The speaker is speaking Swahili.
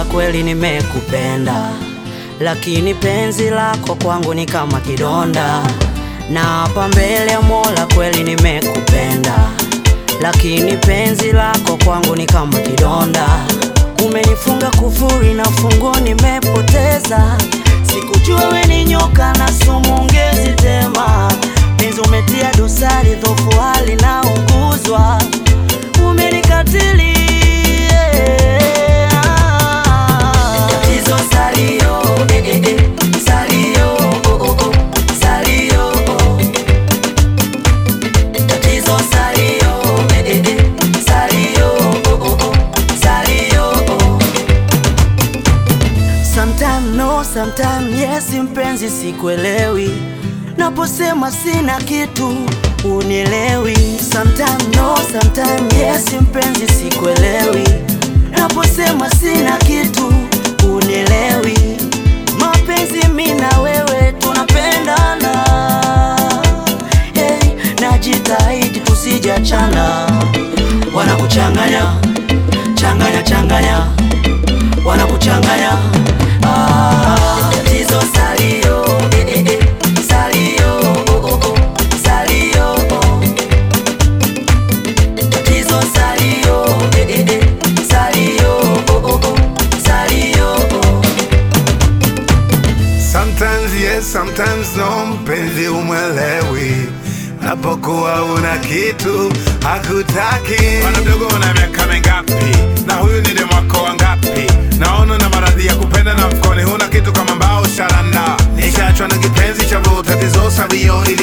kweli nimekupenda, lakini penzi lako kwangu ni kama kidonda. Na hapa mbele ya Mola kweli nimekupenda, lakini penzi lako kwangu ni kama kidonda. Umenifunga kufuri na funguo nimepoteza, sikujua we ni nyoka na sumu ungezitema. Penzi umetia dosari, dhofu hali na unguzwa, umenikatili Tatizo salio, eh, eh, eh, salio, oh, oh, oh, salio, oh. Tatizo salio, eh, eh, eh, salio, oh, oh, oh, salio, oh. Sometime no, sometime yes, mpenzi sikuelewi, naposema sina kitu unielewi. Sometime no, sometime yes, mpenzi sikuelewi, naposema sina kitu unielewi. Mapenzi mi na wewe tunapendana, hey, najitahidi tusijachana, wanakuchanganya changanya changanya wanakuchanganya ah, tatizo salio eh, eh, eh, salio oh, oh, oh, salio oh. tatizo salio eh, eh, eh, salio oh, oh, oh, salio oh. Sometimes yes, sometimes no, mpenzi umwelewi napokuwa una kitu hakutaki. Bwana mdogo, una miaka mingapi? Na huyu ni demu wako wangapi? Naona na maradhi ya kupenda na mfukoni huna kitu kama mbao sharanda. Nishaachwa na kipenzi cha vuta tatizo sabio ili